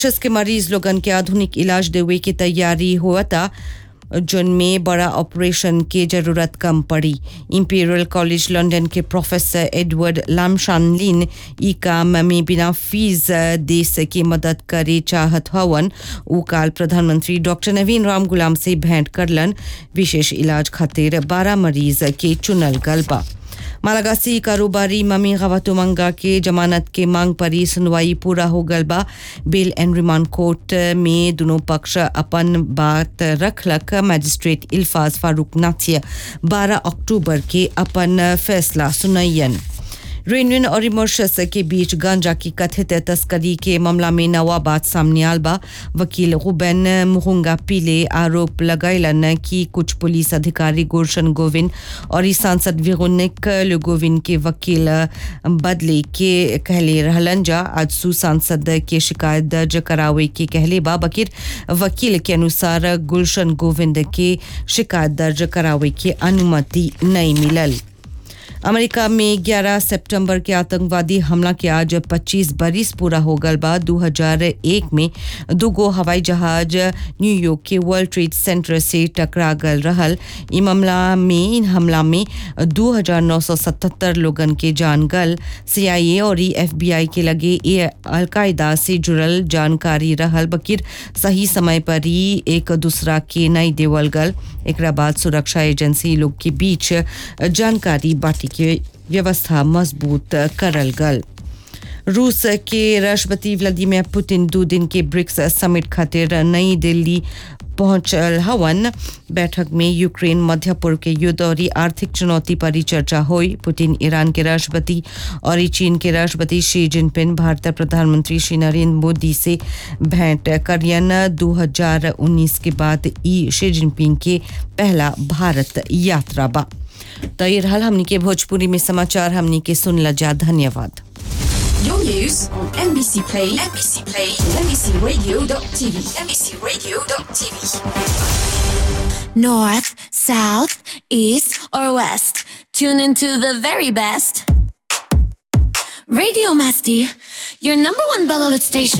Mauritius के मरीज लोगन के आधुनिक इलाज देवे की तैयारी हुआ था जिनमें बड़ा ऑपरेशन की जरूरत कम पड़ी इंपीरियल कॉलेज लंदन के प्रोफेसर एडवर्ड लामशानलिन ई काम में बिना फीस देश की मदद करे चाहत हवन उ काल प्रधानमंत्री डॉक्टर नवीन राम गुलाम से भेंट करलन विशेष इलाज खातिर बारह मरीज के चुनल गल बा मालागासी कारोबारी ममी गवातुमंगा के जमानत के मांग पर ही सुनवाई पूरा हो गल बा बेल एंड रिमांड कोर्ट में दोनों पक्ष अपन बात रखलक मजिस्ट्रेट इल्फाज फारूक नाथिया 12 अक्टूबर के अपन फैसला सुनयन रेनविन और मॉरिशस के बीच गांजा की कथित तस्करी के मामला में नवा बात सामने आल बा वकील गुबैन मुहुंगा पीले आरोप लगैलन कि कुछ पुलिस अधिकारी गुलशन गोविंद और ई सांसद विगुनिक गोविंद के वकील बदले के कहले रहलन जा आज सु सांसद के शिकायत दर्ज करावे के कहले बा बकिर वकील के अनुसार गुलशन गोविंद के शिकायत दर्ज करावे के अनुमति नहीं मिलल अमेरिका में 11 सितंबर के आतंकवादी हमला के आज 25 बरिस पूरा हो गल बा 2001 में दुगो हवाई जहाज न्यूयॉर्क के वर्ल्ड ट्रेड सेंटर से टकरा गल रहल ई मामला में इन हमला में 2977 लोगन के जान गल सीआईए और एफबीआई के लगे ये अलकायदा से जुड़ल जानकारी रहल बकिर सही समय पर ही एक दूसरा के नहीं देवल गल एक बाद सुरक्षा एजेंसी लोग के बीच जानकारी बाटी के व्यवस्था मजबूत करल गल रूस के राष्ट्रपति व्लादिमीर पुतिन दो दिन के ब्रिक्स समिट खातिर नई दिल्ली पहुंचल हवन बैठक में यूक्रेन मध्य पूर्व के युद्ध और आर्थिक चुनौती पर ही चर्चा हुई पुतिन ईरान के राष्ट्रपति और चीन के राष्ट्रपति शी जिनपिंग भारत प्रधानमंत्री श्री नरेंद्र मोदी से भेंट करियन 2019 के बाद ई शी जिनपिंग के पहला भारत यात्रा बा तो ये रहा हमनी के भोजपुरी में समाचार हमनी के सुन जा धन्यवाद Your news on NBC Play, NBC Play, NBCRadio.tv, NBCRadio.tv. North, south, east, or west. Tune into the very best. Radio Masti, your number one beloved station.